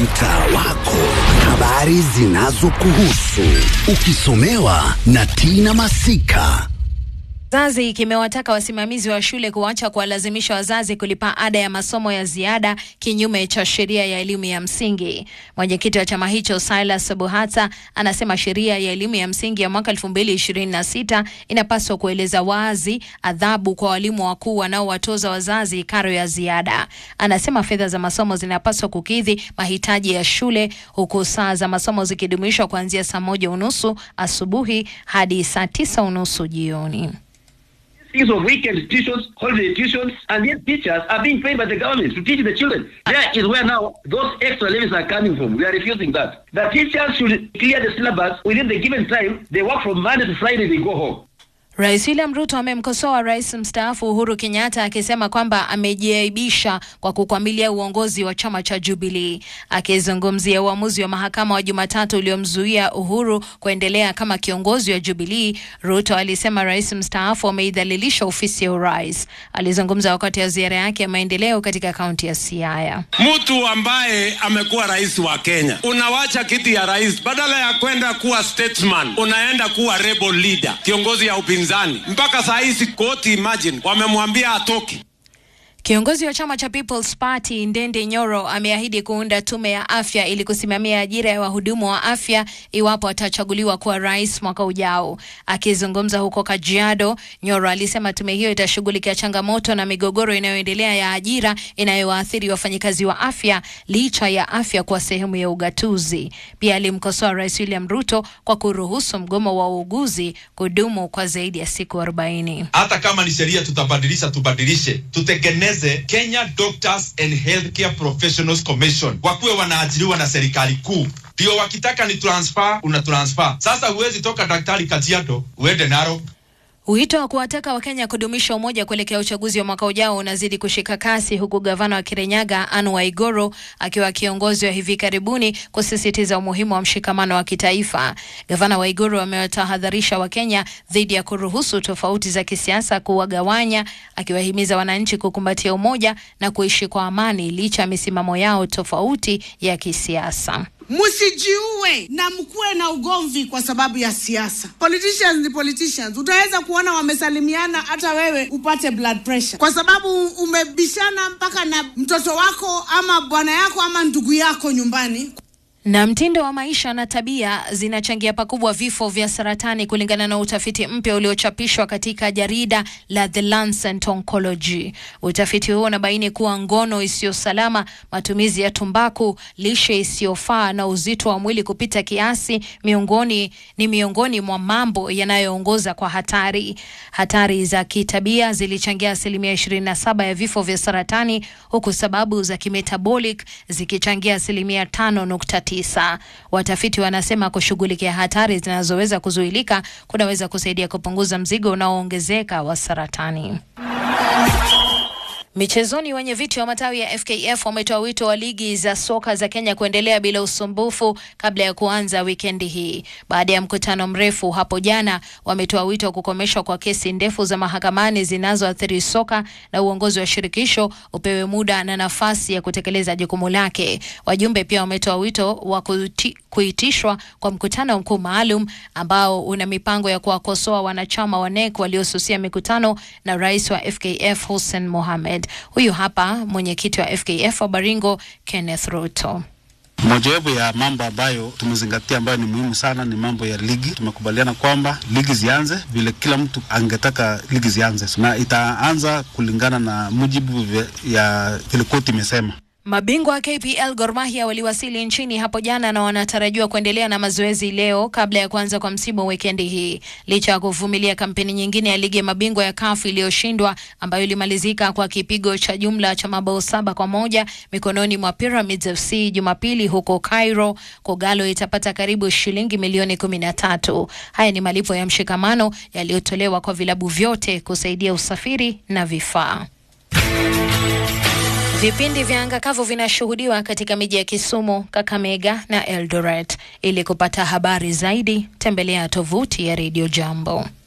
mtaa wako, habari zinazokuhusu ukisomewa na Tina Masika. Zazi kimewataka wasimamizi wa shule kuacha kuwalazimisha wazazi kulipa ada ya masomo ya ziada kinyume cha sheria ya elimu ya msingi. Mwenyekiti wa chama hicho Silas Buhata anasema sheria ya elimu ya msingi ya mwaka 2026 inapaswa kueleza wazi adhabu kwa walimu wakuu wanaowatoza wazazi karo ya ziada. Anasema fedha za masomo zinapaswa kukidhi mahitaji ya shule huku saa za masomo zikidumishwa kuanzia saa moja unusu asubuhi hadi saa tisa unusu jioni. things of weekend tuitions, holiday tuitions, and yet teachers are being paid by the government to teach the children. There is where now those extra levies are coming from. We are refusing that. The teachers should clear the syllabus within the given time. They work from Monday to Friday, they go home. Rais William Ruto amemkosoa rais mstaafu Uhuru Kenyatta akisema kwamba amejiaibisha kwa kukwamilia uongozi wa chama cha Jubilee. Akizungumzia uamuzi wa mahakama wa Jumatatu uliomzuia Uhuru kuendelea kama kiongozi wa Jubilee, Ruto alisema rais mstaafu ameidhalilisha ofisi ya urais. Alizungumza wakati wa ziara yake ya maendeleo katika kaunti ya Siaya. Mtu ambaye amekuwa rais wa Kenya, unawacha kiti ya rais, badala ya kwenda kuwa statesman, unaenda kuwa rebel leader, kiongozi ya upinzani. Mpaka saa hizi koti, imagine, wamemwambia atoke. Kiongozi wa chama cha People's Party Ndende Nyoro ameahidi kuunda tume ya afya ili kusimamia ajira ya wahudumu wa afya iwapo atachaguliwa kuwa rais mwaka ujao. Akizungumza huko Kajiado, Nyoro alisema tume hiyo itashughulikia changamoto na migogoro inayoendelea ya ajira inayowaathiri wafanyikazi wa afya licha ya afya kuwa sehemu ya ugatuzi. Pia alimkosoa Rais William Ruto kwa kuruhusu mgomo wa uuguzi kudumu kwa zaidi ya siku 40. hata kama ni sheria tutabadilisha, tubadilishe, tutengeneze Kenya Doctors and Healthcare Professionals Commission, wakuwe wanaajiriwa na serikali kuu, ndio wakitaka ni transfer, una transfer. Sasa huwezi toka daktari Kajiado uende Narok. Wito wa kuwataka Wakenya kudumisha umoja kuelekea uchaguzi wa mwaka ujao unazidi kushika kasi huku gavana wa Kirinyaga Anne Waiguru akiwa kiongozi wa hivi karibuni kusisitiza umuhimu wa mshikamano wa kitaifa. Gavana Waiguru amewatahadharisha Wakenya dhidi ya kuruhusu tofauti za kisiasa kuwagawanya, akiwahimiza wananchi kukumbatia umoja na kuishi kwa amani licha ya misimamo yao tofauti ya kisiasa. Msijiue na mkuwe na ugomvi kwa sababu ya siasa. Politicians ni politicians. Utaweza kuona wamesalimiana, hata wewe upate blood pressure kwa sababu umebishana mpaka na mtoto wako ama bwana yako ama ndugu yako nyumbani. Na mtindo wa maisha na tabia zinachangia pakubwa vifo vya saratani kulingana na utafiti mpya uliochapishwa katika jarida la The Lancet Oncology. Utafiti huo unabaini kuwa ngono isiyo salama, matumizi ya tumbaku, lishe isiyofaa na uzito wa mwili kupita kiasi miongoni ni miongoni mwa mambo yanayoongoza kwa hatari. Hatari za kitabia zilichangia asilimia 27 ya vifo vya saratani huku sababu za kimetabolic zikichangia asilimia 5.9 tisa. Watafiti wanasema kushughulikia hatari zinazoweza kuzuilika kunaweza kusaidia kupunguza mzigo unaoongezeka wa saratani. Michezoni, wenye viti wa matawi ya FKF wametoa wito wa ligi za soka za Kenya kuendelea bila usumbufu kabla ya kuanza wikendi hii. Baada ya mkutano mrefu hapo jana, wametoa wito wa kukomeshwa kwa kesi ndefu za mahakamani zinazoathiri soka na uongozi wa shirikisho upewe muda na nafasi ya kutekeleza jukumu lake. Wajumbe pia wametoa wito wa kuti, kuitishwa kwa mkutano mkuu maalum ambao una mipango ya kuwakosoa wanachama wa NEC waliosusia mikutano na rais wa FKF Hussein Mohamed. Huyu hapa mwenyekiti wa FKF wa Baringo Kenneth Ruto. Mojawapo ya mambo ambayo tumezingatia ambayo ni muhimu sana ni mambo ya ligi. Tumekubaliana kwamba ligi zianze vile kila mtu angetaka ligi zianze, na itaanza kulingana na mujibu ya vile koti imesema. Mabingwa wa KPL Gor Mahia waliwasili nchini hapo jana na wanatarajiwa kuendelea na mazoezi leo kabla ya kuanza kwa msimu wikendi hii. Licha ya kuvumilia kampeni nyingine ya ligi ya mabingwa ya CAF iliyoshindwa ambayo ilimalizika kwa kipigo cha jumla cha mabao saba kwa moja mikononi mwa Pyramids FC Jumapili huko Cairo, Kogalo itapata karibu shilingi milioni kumi na tatu. Haya ni malipo ya mshikamano yaliyotolewa kwa vilabu vyote kusaidia usafiri na vifaa. Vipindi vya anga kavu vinashuhudiwa katika miji ya Kisumu, Kakamega na Eldoret. Ili kupata habari zaidi, tembelea tovuti ya Radio Jambo.